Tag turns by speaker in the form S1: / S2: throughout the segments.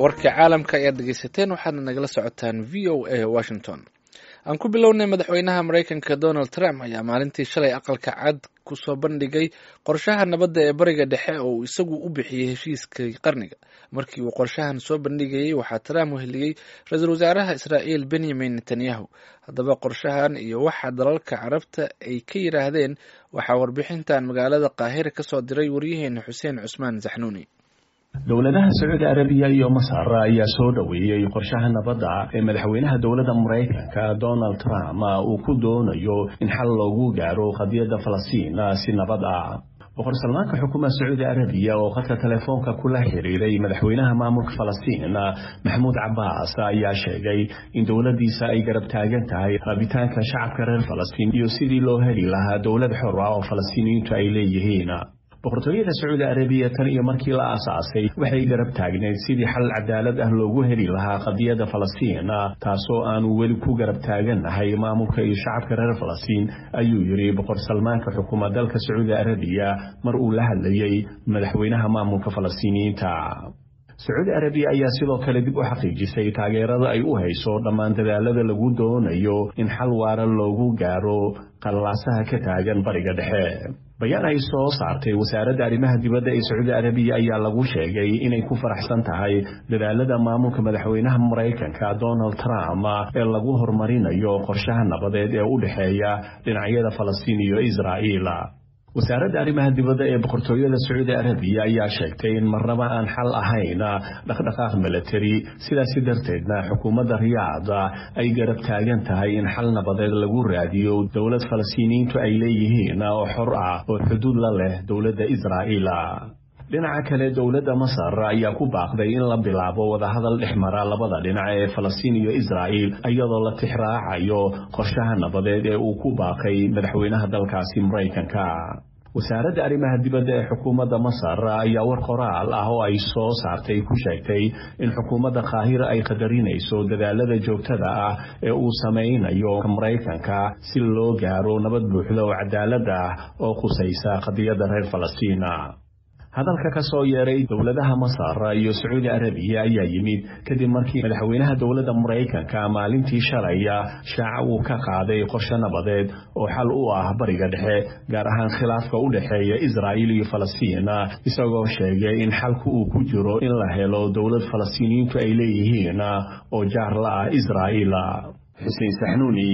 S1: warka caalamka ayaad dhegeysateen waxaadna nagala socotaan v o a washington aan ku bilownay madaxweynaha maraykanka donald trump ayaa maalintii shalay aqalka cad kusoo bandhigay qorshaha nabadda ee bariga dhexe oo uu isagu u bixiyey heshiiskii qarniga markii uu qorshahan soo bandhigayey waxaa trump weheliyey ra-iisul wasaaraha israa'iil benyamin netanyahu haddaba qorshahan iyo waxa dalalka carabta ay ka yidhaahdeen waxaa warbixintan magaalada qaahira kasoo diray waryaheena xuseen cusmaan saxnuuni
S2: dowladaha sacuudi arabiya iyo masar ayaa soo dhoweeyey qorshaha nabadda ee madaxweynaha dowladda maraykanka donald trump uu ku doonayo in xal loogu gaaro qadiyadda falastiin si nabad ah boqor salmaanka xukuumadda sacuudi arabiya oo khadka telefoonka kula xiriiray madaxweynaha maamulka falastiin maxamuud cabaas ayaa sheegay in dowladdiisa ay garab taagan tahay rabitaanka shacabka reer falastiin iyo sidii loo heli lahaa dowlad xor ah oo falastiiniyiintu ay leeyihiin boqortooyada sacuudi arabiya tan iyo markii la aasaasay waxay garab taagneyd sidii xal cadaalad ah loogu heli lahaa qadiyadda falastiin taasoo aanu weli ku garab taagannahay maamulka iyo shacabka reer falastiin ayuu yidhi boqor salmaanka xukuma dalka sacuudi arabiya mar uu la hadlayey madaxweynaha maamulka falastiiniyiinta sacuudi arabiya ayaa sidoo kale dib u xaqiijisay taageerada ay u hayso dhammaan dadaalada lagu doonayo in xal waara loogu gaaro qalaasaha ka taagan bariga dhexe bayaan ay soo saartay wasaaradda arrimaha dibadda ee sacuudi arabiya ayaa lagu sheegay inay ku faraxsan tahay dadaalada maamulka madaxweynaha maraykanka donald trump ee lagu horumarinayo qorshaha nabadeed ee u dhexeeya dhinacyada falastiin iyo israa'iil wasaaradda arrimaha dibadda ee boqortooyada sacuudi arabiya ayaa sheegtay in marnaba aan xal ahayn dhaqdhaqaaq milatari sidaasi darteedna xukuumadda riyaad ay garab taagan tahay in xal nabadeed lagu raadiyo dowlad falastiiniyiintu ay leeyihiin oo xor ah oo xuduud la leh dowladda israa'iil dhinaca kale dowladda masar ayaa ku baaqday in la bilaabo wadahadal dhex mara labada dhinac ee falastiin iyo israa'iil iyadoo la tixraacayo qorshaha nabadeed ee uu ku baaqay madaxweynaha dalkaasi maraykanka wasaaradda arrimaha dibadda ee xukuumadda masar ayaa war qoraal ah oo ay soo saartay ku sheegtay in xukuumadda qaahira ay qadarinayso dadaalada joogtada ah ee uu samaynayo maraykanka si loo gaaro nabad buuxda oo cadaalad ah oo khusaysa qadiyadda reer falastiin hadalka ka soo yeeray dowladaha masar iyo sacuudi arabiya ayaa yimid kadib markii madaxweynaha dowladda maraykanka maalintii shalaya shaaca uu ka qaaday qorshe nabadeed oo xal u ah bariga dhexe gaar ahaan khilaafka u dhexeeya israa'iil iyo falastiin isagoo sheegay in xalku uu ku jiro in la helo dowlad falastiiniyiintu ay leeyihiin oo jaar la ah israa'iil xuseen saxnuuni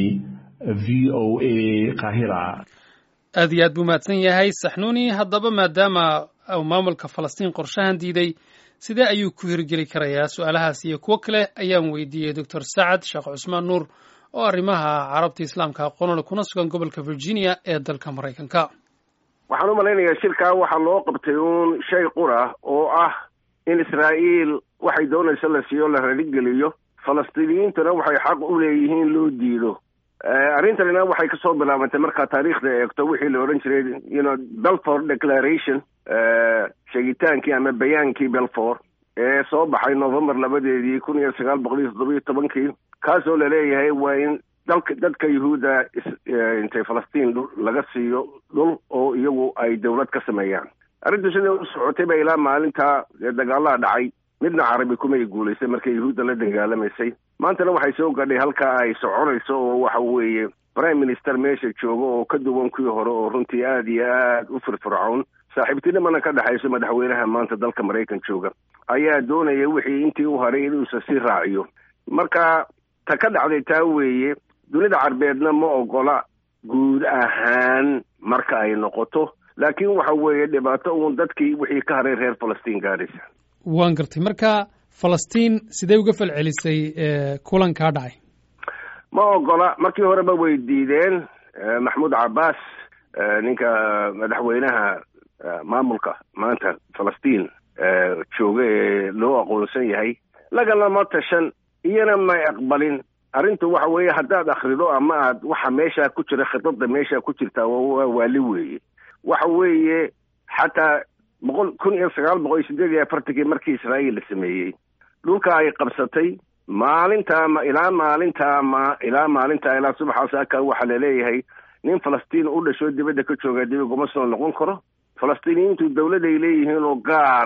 S2: v o a qaahira
S3: aad iyo aad buu mahadsan yahay saxnuuni haddaba maadaama maamulka falastiin qorshahan diiday sidee ayuu ku hirgeli karayaa su-aalahaas iyo kuwo kale ayaan weydiiyey doctor sacad sheekh cusmaan nuur oo arrimaha carabta islaamka aqoonole kuna sugan gobolka virginia ee dalka maraykanka
S4: waxaan u malaynayaa shirkaa waxaa loo qabtay uun shay qura oo ah in israa'iil waxay doonayso la siiyo la raligeliyo falastiiniyiintuna waxay xaq u leeyihiin loo diido arrintanina waxay kasoo bilaabantay markaa taariikhda eegto wixii la odhan jiray you belford declaration sheegitaankii ama bayaankii belford ee soo baxay november labadeedii kun iyo sagaal boqol iyo toddobiyo tobankii kaasoo laleeyahay waa in dalka dadka yuhuudda intay falastiin laga siiyo dhul oo iyagu ay dowlad ka sameeyaan arrintu sidai u socotay ba ilaa maalintaa dagaalaha dhacay midna carabi kumay guulaysay markay yuhuudda la dagaalamaysay maantana waxay soo gadhay halkaa ay soconayso oo waxa weeye prime minister meesha jooga oo ka duwan kuwii hore oo runtii aada iyo aad u firfircoon saaxiibtinimana ka dhexayso madaxweynaha maanta dalka maraykan jooga ayaa doonaya wixii intii u haray inuusa sii raaciyo marka ta ka dhacday taa weeye dunida carbeedna ma ogola guud ahaan marka ay noqoto laakiin waxa weeye dhibaato uun dadkii wixii ka haray reer falastiin gaadhaysa
S3: waan gartay marka falastiin sidee uga falcelisay kulankaa dhacay
S4: ma ogola markii horeba way diideen maxmuud cabbaas ninka madaxweynaha maamulka maanta falastiin jooga ee loo aqoonsan yahay lagalama tashan iyana may aqbalin arrintu waxa weeye haddaad akrido ama aad waxa meeshaa ku jira khidada meeshaa ku jirtaa waa waali weeye waxa weeye xataa boqol kun iyo sagaal boqol iyo sideed iyo afartankii markii israa'iil la sameeyey dhulka ay qabsatay maalintaama ilaa maalintaama ilaa maalintaa ilaa subaxaas aka waxaa laleeyahay nin falastiin u dhasho dibadda ka jooga dib iguma soo noqon karo falastiiniyiintu dawlad ay leeyihiin oo gaara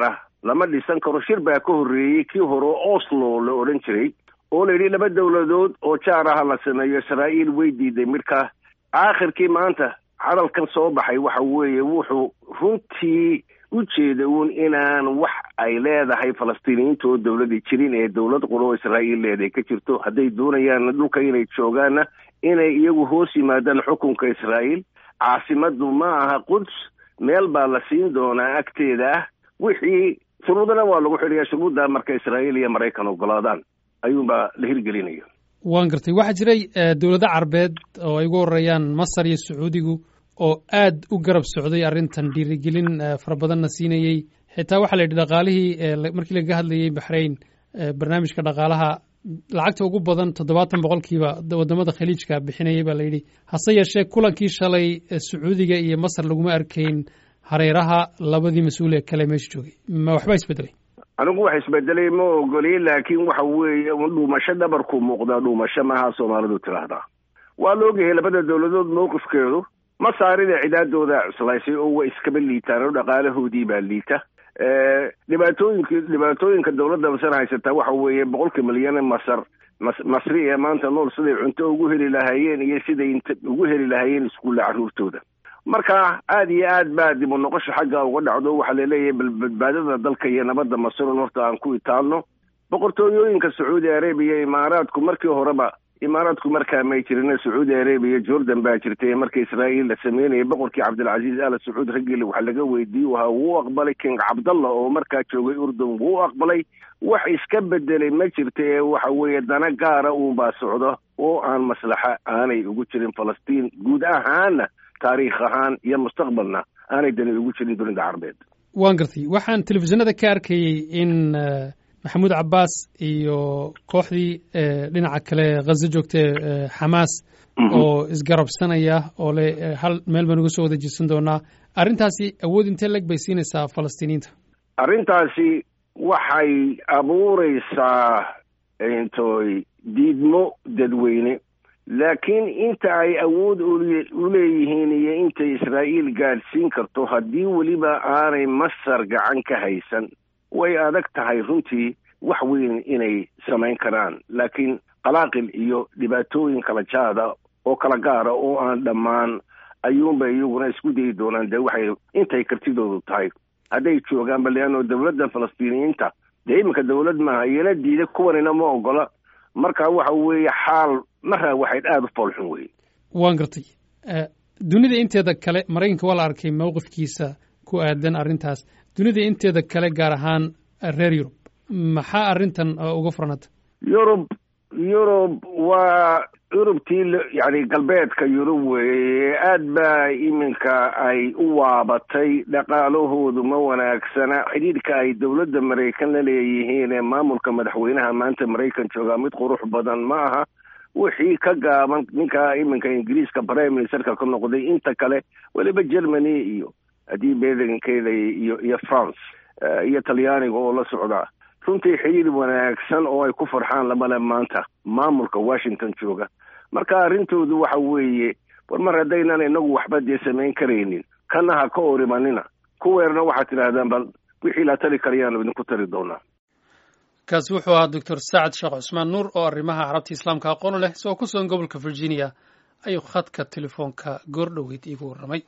S4: lama dhisan karo shir baa ka horreeyey kii hore oslo la odhan jiray oo la yidhi laba dowladood oo jaar aha la sameeyo israa'iil way diiday midkaa aakhirkii maanta hadalkan soo baxay waxa weeye wuxuu runtii u jeeda uun inaan wax ay leedahay falastiiniyiinta oo dowladii jirin ee dowlad quroo israa'iil leedahay ka jirto hadday doonayaan dhulka inay joogaanna inay iyagu hoos yimaadaan xukunka israa'iil caasimaddu ma aha quds meel baa la siin doonaa agteeda ah wixii shuruudana waa lagu xidhayaa shuruudda marka israa'iil iyo maraykan ogolaadaan ayuunbaa la hirgelinaya
S3: waan gartay waxaa jiray dowlado carbeed oo ay ugu horeeyaan masar iyo sacuudigu oo aad u garab socday arrintan dhiirigelin fara badanna siinayey xitaa waxaa la yidhi dhaqaalihii markii lagaga hadlayey baxrayn barnaamijka dhaqaalaha lacagta ugu badan toddobaatan boqolkiiba wadamada khaliijka bixinayay baa la yidhi hase yeeshee kulankii shalay sacuudiga iyo masar laguma arkayn hareeraha labadii mas-uul ee kale meesha joogay ma waxbaa isbedelay
S4: anigu wax isbedelay ma ogoli laakiin waxa weeye dhuumasho dhabarku muuqdaa dhuumasho maaha soomaalidu tidhaahdaa waa la ogyahay labada dowladood mowqifkeedu masaarida cidaadooda cuslaysay oo way iskaba liitaan oo dhaqaalahoodii baa liita dhibaatooyinka dhibaatooyinka dowladda masar haysataa waxa weeye boqolka milyan masar masri ee maanta nool siday cunto ugu heli lahaayeen iyo siday ugu heli lahaayeen iskuulla carruurtooda marka aad iyo aad baa dib u noqosha xagga uga dhacdo waxaa laleeyahay badbaadada dalka iyo nabadda masron horta aan ku itaalno boqortooyooyinka sacuudi arabiya imaaraadku markii horeba imaaraadku markaa may jirin sacuudi arabiya jordan baa jirtay marka israa'iil la sameynayay boqorkii cabdilcaziiz ala sacuud raggile waxaa laga weydiiye ahaa wuu aqbalay king cabdallah oo markaa joogay urdun wuu aqbalay wax iska bedelay ma jirta ee waxa weeye dana gaara uunbaa socda oo aan maslaxa aanay ugu jirin falastiin guud ahaana taariikh ahaan iyo mustaqbalna aanay dani ugu jirin dunida carbeed
S3: waan gartay waxaan telefishinada ka arkayey in maxamuud cabbaas iyo kooxdii dhinaca kale khazo joogtay xamaas oo isgarabsanaya oo le hal meel baan uga soo wada jirsan doonaa arrintaasi awood intee leg bay siinaysaa falastiiniyiinta
S4: arrintaasi waxay abuureysaa intoy diidmo dadweyne laakiin inta ay awood u leeyihiin iyo intay israa'iil gaadhsiin karto haddii weliba aanay masar gacan ka haysan way adag tahay runtii wax weyn inay samayn karaan laakiin qalaaqil iyo dhibaatooyin kala jaada oo kala gaara oo aan dhammaan ayuunba iyaguna isku dayi doonaan dee waxay intay kartidoodu tahay hadday joogaanba leanno dowladda falastiiniyiinta dee iminka dowlad maaha iyana diida kuwanina ma ogola marka waxa weeye xaal maraa waxayd aada u foolxun weye
S3: waan gartay dunida inteeda kale maraykanka waa la arkay mowqifkiisa ku aadan arrintaas dunida inteeda kale gaar ahaan reer yurub maxaa arrintan uga furanata
S4: yurub yurub waa yurubtii yani galbeedka yurub weeye aad baa iminka ay u waabatay dhaqaalahoodu ma wanaagsana xidhiidhka ay dowladda maraykan la leeyihiin ee maamulka madaxweynaha maanta maraykan joogaa mid qurux badan ma aha wixii ka gaaban ninka iminka ingiriiska prime ministerka ka noqday inta kale weliba germany iyo haddii beedankeeda iyo iyo france iyo talyaaniga oo la socdaa runtii xidhiir wanaagsan oo ay ku farxaan lamale maanta maamulka washington jooga marka arrintoodu waxa weeye war mar haddaynan inagu waxba dee samayn karaynin kana ha ka orimanina kuweerna waxaad tidhaahdaan bal wixii la tari karayaanu idinku tari doonaa
S3: kaasi wuxuu ahaa doctor saacad sheekh cusmaan nuur oo arrimaha carabta islaamka aqoon leh isagoo ku sugan gobolka virginia ayuu khadka telefoonka goor dhoweyd iigu warramay